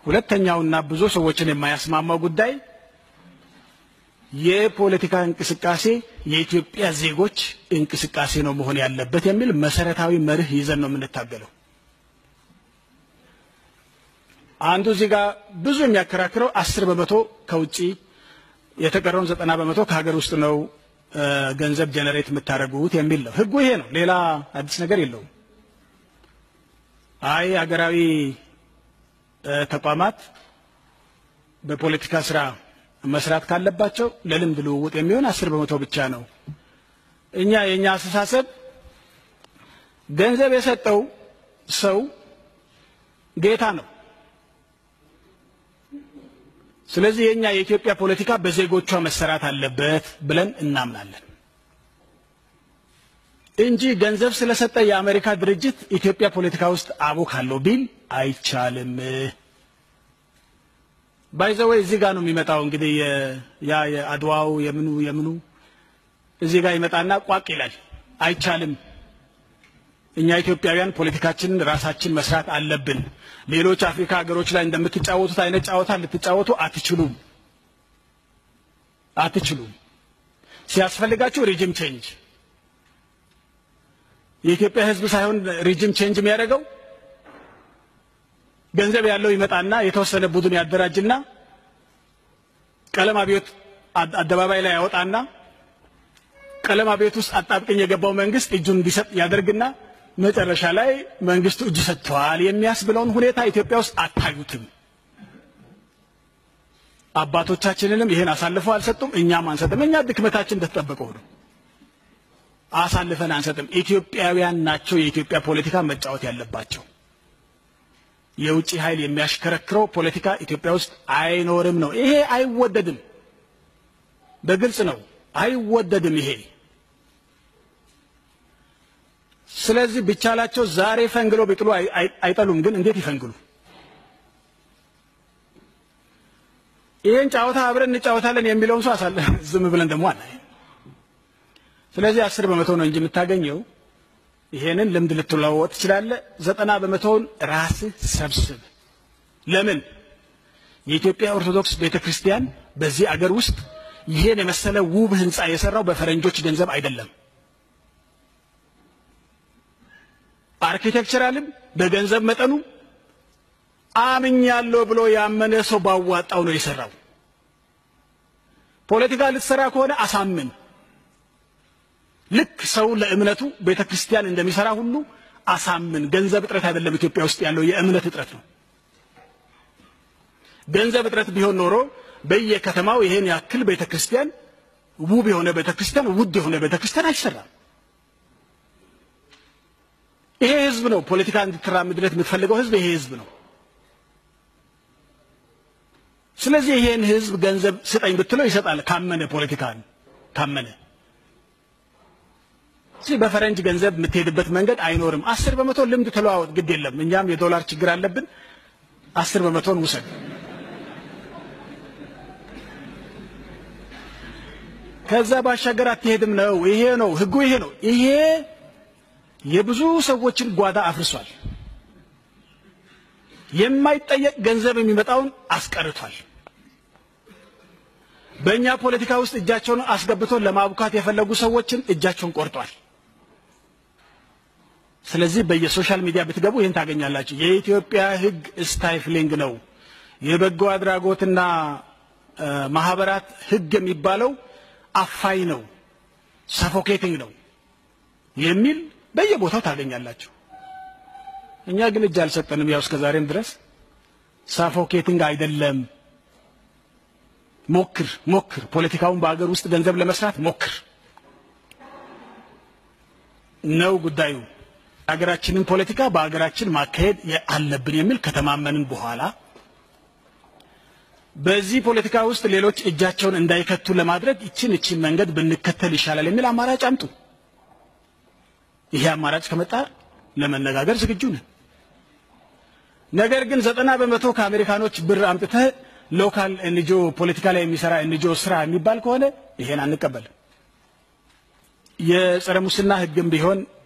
ሁለተኛውና ብዙ ሰዎችን የማያስማማው ጉዳይ የፖለቲካ እንቅስቃሴ የኢትዮጵያ ዜጎች እንቅስቃሴ ነው መሆን ያለበት የሚል መሰረታዊ መርህ ይዘን ነው የምንታገለው። አንዱ እዚህ ጋር ብዙ የሚያከራክረው አስር በመቶ ከውጭ የተቀረውን ዘጠና በመቶ ከሀገር ውስጥ ነው ገንዘብ ጀነሬት የምታደርጉት የሚል ነው። ህጉ ይሄ ነው። ሌላ አዲስ ነገር የለውም። አይ ሀገራዊ ተቋማት በፖለቲካ ስራ መስራት ካለባቸው ለልምድ ልውውጥ የሚሆን አስር በመቶ ብቻ ነው። እኛ የእኛ አስተሳሰብ ገንዘብ የሰጠው ሰው ጌታ ነው። ስለዚህ የኛ የኢትዮጵያ ፖለቲካ በዜጎቿ መሰራት አለበት ብለን እናምናለን እንጂ ገንዘብ ስለሰጠ የአሜሪካ ድርጅት ኢትዮጵያ ፖለቲካ ውስጥ አቦካለሁ ቢል አይቻልም። ባይዘወይ እዚህ ጋር ነው የሚመጣው። እንግዲህ ያ የአድዋው የምኑ የምኑ እዚህ ጋር ይመጣና ቋቅ ይላል። አይቻልም። እኛ ኢትዮጵያውያን ፖለቲካችንን ራሳችን መስራት አለብን። ሌሎች አፍሪካ ሀገሮች ላይ እንደምትጫወቱት አይነት ጨዋታ ልትጫወቱ አትችሉም አትችሉም። ሲያስፈልጋችሁ ሪጅም ቼንጅ የኢትዮጵያ ሕዝብ ሳይሆን ሪጅም ቼንጅ የሚያደርገው ገንዘብ ያለው ይመጣና የተወሰነ ቡድን ያደራጅና ቀለም አብዮት አደባባይ ላይ ያወጣና ቀለም አብዮት ውስጥ አጣብቅኝ የገባው መንግስት እጁን እንዲሰጥ ያደርግና መጨረሻ ላይ መንግስቱ እጅ ሰጥተዋል የሚያስብለውን ሁኔታ ኢትዮጵያ ውስጥ አታዩትም። አባቶቻችንንም ይህን አሳልፈው አልሰጡም፣ እኛም አንሰጥም። እኛ ድክመታችን እንደተጠበቀው ነው። አሳልፈን አንሰጥም። ኢትዮጵያውያን ናቸው የኢትዮጵያ ፖለቲካ መጫወት ያለባቸው። የውጭ ኃይል የሚያሽከረክረው ፖለቲካ ኢትዮጵያ ውስጥ አይኖርም ነው። ይሄ አይወደድም። በግልጽ ነው፣ አይወደድም ይሄ ስለዚህ ቢቻላቸው ዛሬ ፈንግሎ ቢጥሉ አይጠሉም። ግን እንዴት ይፈንግሉ? ይህን ጨዋታ አብረን እንጫወታለን የሚለውን ሰው አሳለ ዝም ብለን ደግሞ አለ። ስለዚህ አስር በመቶ ነው እንጂ የምታገኘው ይሄንን ልምድ ልትለዋወጥ ትችላለህ። ዘጠና በመቶውን ራስህ ሰብስብ። ለምን የኢትዮጵያ ኦርቶዶክስ ቤተ ክርስቲያን በዚህ አገር ውስጥ ይሄን የመሰለ ውብ ህንፃ የሰራው በፈረንጆች ገንዘብ አይደለም። አርኪቴክቸራልም በገንዘብ መጠኑ አምኛለሁ ብሎ ያመነ ሰው ባዋጣው ነው የሰራው። ፖለቲካ ልትሰራ ከሆነ አሳምን። ልክ ሰው ለእምነቱ ቤተ ክርስቲያን እንደሚሰራ ሁሉ አሳምን። ገንዘብ እጥረት አይደለም ኢትዮጵያ ውስጥ ያለው የእምነት እጥረት ነው። ገንዘብ እጥረት ቢሆን ኖሮ በየከተማው ይሄን ያክል ቤተ ክርስቲያን ውብ የሆነ ቤተ ክርስቲያን ውድ የሆነ ቤተ ክርስቲያን አይሰራም። ይሄ ህዝብ ነው ፖለቲካ እንድትራምድለት የምትፈልገው ህዝብ ይሄ ህዝብ ነው። ስለዚህ ይሄን ህዝብ ገንዘብ ስጠኝ ብትለው ይሰጣል፣ ካመነ ፖለቲካን ካመነ። ስለዚህ በፈረንጅ ገንዘብ የምትሄድበት መንገድ አይኖርም። አስር በመቶ ልምድ ተለዋወጥ፣ ግድ የለም እኛም የዶላር ችግር አለብን። አስር በመቶን ውሰድ። ከዛ ባሻገር አትሄድም ነው። ይሄ ነው ህጉ፣ ይሄ ነው። ይሄ የብዙ ሰዎችን ጓዳ አፍርሷል። የማይጠየቅ ገንዘብ የሚመጣውን አስቀርቷል። በእኛ ፖለቲካ ውስጥ እጃቸውን አስገብቶ ለማቡካት የፈለጉ ሰዎችን እጃቸውን ቆርጧል። ስለዚህ በየሶሻል ሚዲያ ብትገቡ ይህን ታገኛላችሁ። የኢትዮጵያ ህግ ስታይፍሊንግ ነው። የበጎ አድራጎትና ማህበራት ህግ የሚባለው አፋኝ ነው፣ ሰፎኬቲንግ ነው የሚል በየቦታው ታገኛላችሁ። እኛ ግን እጅ አልሰጠንም። ያው እስከ ዛሬም ድረስ ሳፎኬቲንግ አይደለም። ሞክር ሞክር፣ ፖለቲካውን በአገር ውስጥ ገንዘብ ለመስራት ሞክር ነው ጉዳዩ። ሀገራችንን ፖለቲካ በሀገራችን ማካሄድ አለብን የሚል ከተማመንን በኋላ በዚህ ፖለቲካ ውስጥ ሌሎች እጃቸውን እንዳይከቱ ለማድረግ ይችን ይችን መንገድ ብንከተል ይሻላል የሚል አማራጭ አምጡ። ይሄ አማራጭ ከመጣ ለመነጋገር ዝግጁ ነን። ነገር ግን ዘጠና በመቶ ከአሜሪካኖች ብር አምጥተህ ሎካል ኤንጂኦ ፖለቲካ ላይ የሚሰራ ኤንጂኦ ስራ የሚባል ከሆነ ይሄን አንቀበልም። የጸረ ሙስና ህግም ቢሆን